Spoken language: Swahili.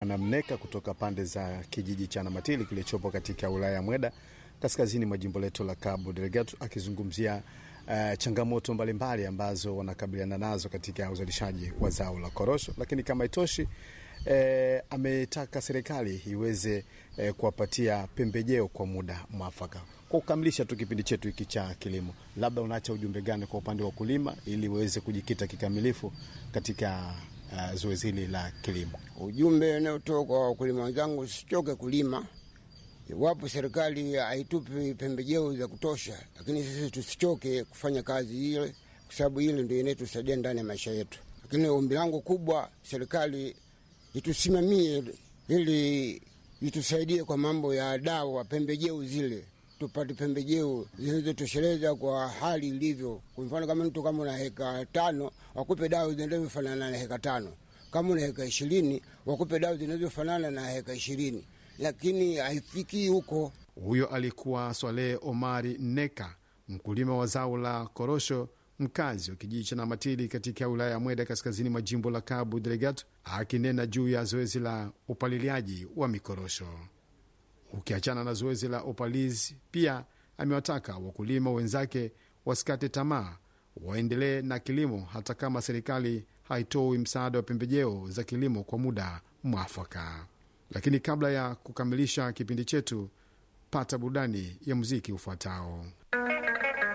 Namneka kutoka pande za kijiji cha Namatili kilichopo katika wilaya ya Mweda kaskazini mwa jimbo letu la Cabo Delgado akizungumzia uh, changamoto mbalimbali mbali ambazo wanakabiliana nazo katika uzalishaji wa zao la korosho, lakini kama itoshi eh, ametaka serikali iweze eh, kuwapatia pembejeo kwa muda mwafaka. Kwa kukamilisha tu kipindi chetu hiki cha kilimo, labda unaacha ujumbe gani kwa upande wa wakulima ili waweze kujikita kikamilifu katika uh, zoezi hili la kilimo? Ujumbe unaotoka kwa wakulima wenzangu, usichoke kulima iwapo serikali haitupi pembejeo za kutosha, lakini sisi tusichoke kufanya kazi ile, kwa sababu ile ndio inayotusaidia ndani ya maisha yetu. Lakini ombi langu kubwa, serikali itusimamie ili itusaidie kwa mambo ya dawa, pembejeo zile tupate pembejeo zinazotosheleza kwa hali ilivyo. Kwa mfano kama mtu kama una heka tano, wakupe dawa zinazofanana na heka tano. Kama una heka ishirini, wakupe dawa zinazofanana na heka ishirini lakini haifikii huko. Huyo alikuwa Swaleh Omari Neka, mkulima wa zao la korosho, mkazi wa kijiji cha Namatili katika wilaya ya Mweda, kaskazini mwa jimbo la Cabo Delgado, akinena juu ya zoezi la upaliliaji wa mikorosho. Ukiachana na zoezi la upalizi, pia amewataka wakulima wenzake wasikate tamaa, waendelee na kilimo hata kama serikali haitoi msaada wa pembejeo za kilimo kwa muda mwafaka. Lakini kabla ya kukamilisha kipindi chetu, pata burudani ya muziki ufuatao.